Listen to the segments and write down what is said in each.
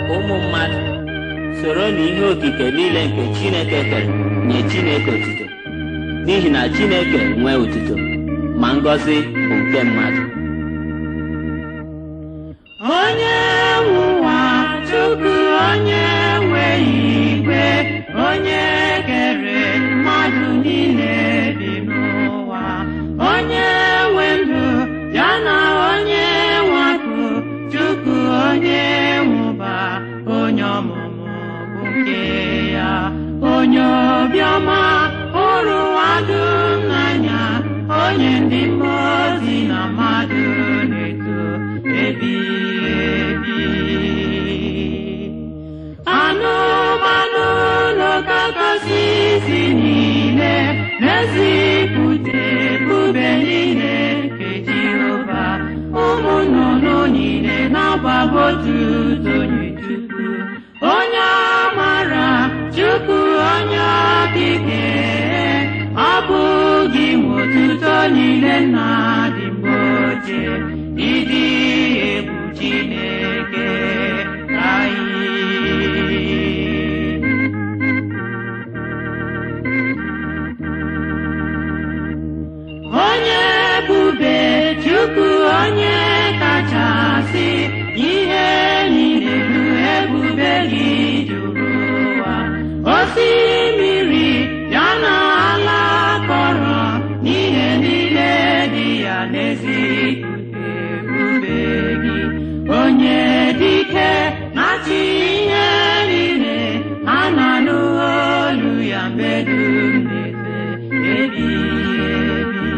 ụmụ mmadụ soro na ihe okike niile nke Chineke kere nye Chineke otuto n'ihi na Chineke nwee otuto ma ngọzi bụ nke mmadụ onye nwe ụwa Chukwu onye nwe igwe onye kere mmadụ niile bi n'ụwa onye nwe ndụ ya na onye nwe akụ Chukwu onye nwụba onye ọmụmụ bụ nke ya onye obiọma hụrụ ụwa dum n'anya onye ndị mmụọ ozi na mmadụ na-eto ebighị ebi anụmanụ n'okakasị isi niile na-ezipụta ebube niile nke Jehova ụmụ nnụnụ niile na-agbaba otuto nye Chukwu onye amara Chukwu onye okike ọ bụghị nwe otuto niile nna dị mgbe ochie ịdị egwu Chineke anyị onye ebube Chukwu onye kachasị ihe niile bụ ebube gị juru ụwa osimiri ya na ala kọrọ n'ihe niile dị ya n'ezipụta ebube gị onye dike na-achị ihe niile a na-anụ olu ya mgbe dum na-efe ebighị ebi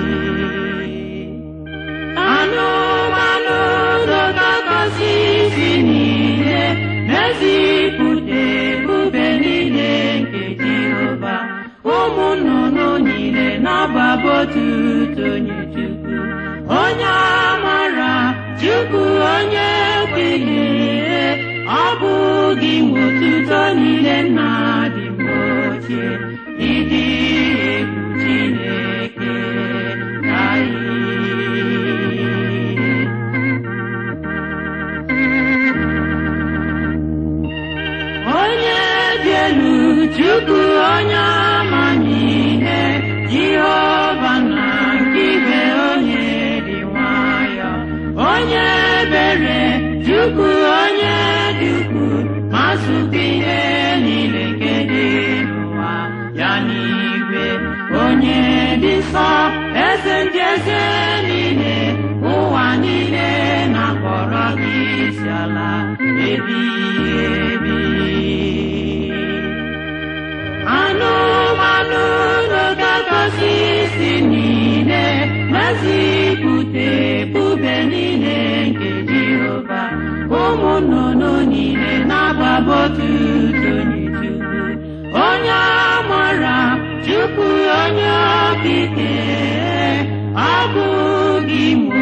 anụmanụ dọkakọsị isi niile na-ezipụta ebube niile nke Jehova ụmụ nnụnụ niile na-agbaba otuto nye Chukwu onye amara Chukwu onye okike ọ bụghị nwe otuto niile nna dị mgbe ochie ịdị egwu Chineke anyị onye dị elu Chukwu onye amamihe Jehova na nke ibe onye dị nwayọ onye ebere Chukwu onye dị ukwu ma zụta ihe niile nke dị n'ụwa ya n'igwe onye dị nsọ eze ndị eze niile ụwa niile na-akpọrọ gị isi ala ebighị ebi anụmanụ n'ogagọzi isi niile na-ezipụta ebube niile nke Jehova ụmụ nnụnụ niile na-agbaba otuto nye Chukwu onye amara Chukwu onye okike ọ bụghị nwe